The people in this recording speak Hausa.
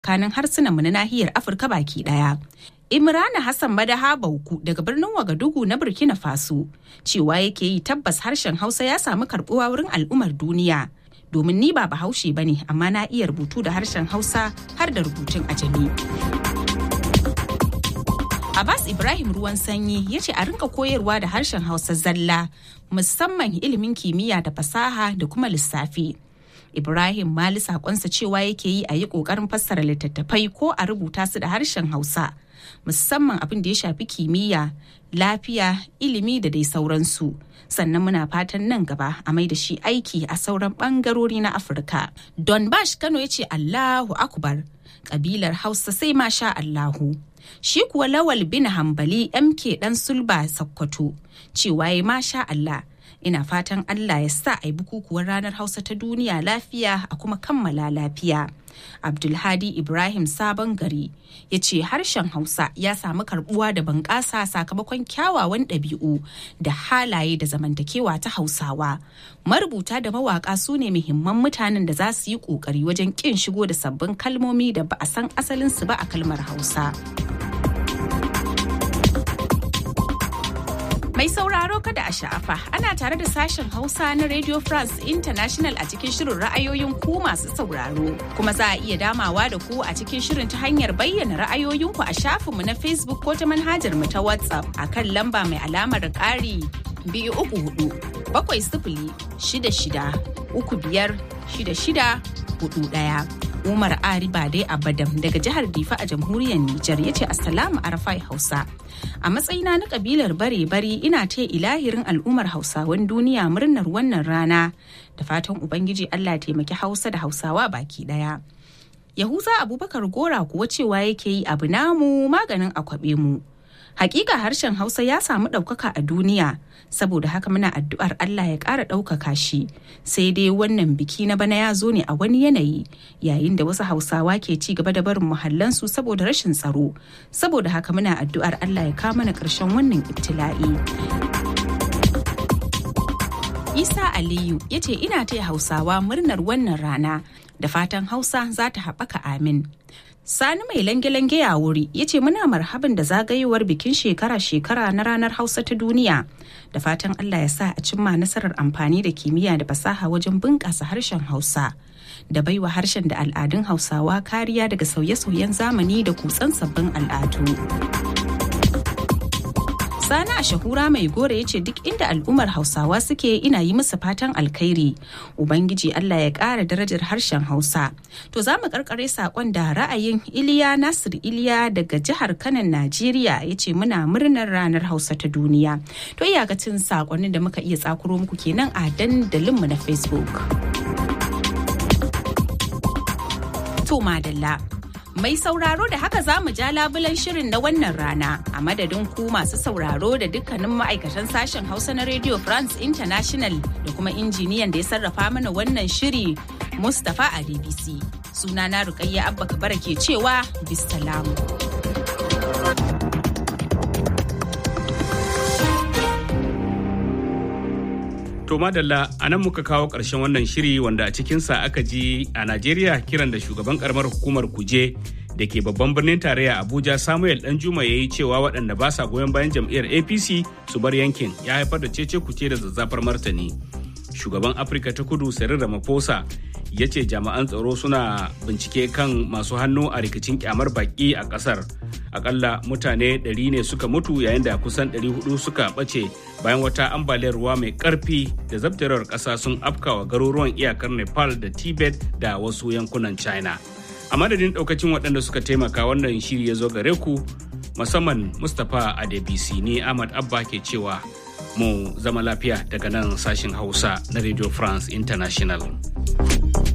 kanin harsunanmu na nahiyar Afirka baki ɗaya. Imrana Hassan Madaha Bauku daga birnin Wagadugu na Burkina Faso cewa yake yi tabbas harshen Hausa ya samu karbuwa wurin al'ummar duniya. Domin ni ba bahaushe ba ne amma na iya rubutu da harshen Hausa har da rubutun ajami. Abbas Ibrahim ruwan sanyi ya ce a rinka koyarwa da harshen Hausa zalla musamman ilimin kimiyya da fasaha da kuma lissafi. Ibrahim Mali sakonsa cewa yake yi a yi ƙoƙarin fassara littattafai ko a rubuta su da harshen Hausa. musamman abin da ya shafi kimiyya lafiya ilimi da dai sauransu sannan muna fatan nan gaba a mai da shi aiki a sauran bangarori na afirka don bash kano ya ce allahu akbar kabilar hausa sai ma sha allahu shi kuwa lawal bin hambali mk dan sulba sakkwato cewa ya masha allah ina fatan allah ya sa a yi bukukuwar ranar hausa ta duniya lafiya a kuma kammala lafiya abdulhadi ibrahim sabon gari ya ce harshen hausa ya samu karbuwa da bunƙasa sakamakon kyawawan ɗabi'u da halaye da zamantakewa ta hausawa marubuta da mawaƙa su ne muhimman mutanen da za su yi ƙoƙari wajen ƙin shigo da sabbin kalmomi da ba a san asalinsu ba a kalmar hausa Mai sauraro kada a sha'afa ana tare da sashen Hausa na Radio France International a cikin shirin ra'ayoyin ku masu sauraro. Kuma za a iya damawa da ku a cikin shirin ta hanyar bayyana ra'ayoyinku a shafinmu na Facebook ko ta manhajar mu ta WhatsApp a kan lamba mai alamar ƙari biyu uku hudu bakwai sifili shida shida uku biyar shida shida hudu ɗaya. Umar Ari Bade Abadam daga jihar Difa a jamhuriyar Nijar ya ce Assalamu Arafai Hausa. A matsayina na kabilar bare-bari ina ta ilahirin al'ummar Hausawan duniya murnar wannan rana da fatan Ubangiji Allah taimaki Hausa da Hausawa baki daya. Yahuza Abubakar Gora kuwa cewa yake yi abu namu maganin akwabe mu. Hakika harshen Hausa ya samu ɗaukaka a duniya saboda haka muna addu'ar Allah ya ƙara ɗaukaka shi sai dai wannan biki na bana ya zo ne a wani yanayi yayin da wasu hausawa ke ci gaba da barin muhallansu saboda rashin tsaro saboda haka muna addu'ar Allah ya kawo mana ƙarshen wannan ibtila'i. Isa Aliyu ya ce ina taya hausawa murnar wannan rana da fatan hausa za ta haɓaka amin. Sani mai lange-lange ya wuri ya ce muna marhaban da zagayowar bikin shekara-shekara na ranar Hausa ta duniya. Da fatan Allah ya sa a cimma nasarar amfani da kimiyya da fasaha wajen bunƙasa harshen Hausa. Da baiwa harshen da al'adun Hausawa kariya daga sauye-sauyen zamani da kutsan sabbin al'adu. Sani a shahura mai gore ya ce duk inda al'ummar Hausawa suke ina yi musu fatan alkhairi. Ubangiji Allah ya ƙara darajar harshen Hausa. To za mu karkare saƙon da ra'ayin Iliya Nasir Iliya daga jihar Kanan Najeriya ya ce muna murnar ranar Hausa ta duniya. To iyakacin saƙonin da muka iya tsakuro muku kenan a dandalinmu na Facebook. To madalla. Mai sauraro da haka za mu ja labulan shirin na wannan rana a madadin ku masu sauraro da dukkanin ma'aikatan sashen Hausa na Radio France International da kuma injiniyan da ya sarrafa mana wannan shiri Mustapha a DBC. Sunana Rukayya Abba Kabara ke cewa bisalamu. To madalla a nan muka kawo ƙarshen wannan shiri wanda a cikinsa aka ji a Najeriya kiran da shugaban karamar hukumar kuje da ke babban birnin tarayya Abuja Samuel Danjuma ya yi cewa waɗanda ba sa goyon bayan jam'iyyar APC su bar yankin ya haifar da cece kuce da zazzafar martani. Shugaban Afirka ta kudu Cyril Ramaphosa ya ce jami'an tsaro suna bincike kan masu hannu a rikicin kyamar baki a ƙasar. akalla mutane 100 ne suka mutu yayin da kusan 400 suka ɓace bayan wata ambaliyar ruwa mai ƙarfi da zabtarewar ƙasa sun afkawa garuruwan iyakar nepal da tibet da wasu yankunan china a madadin ɗaukacin waɗanda suka taimaka wannan shiri ya zo gare ku musamman mustapha adebisi ne ahmad abba ke cewa mu zama lafiya daga nan sashin hausa na radio france international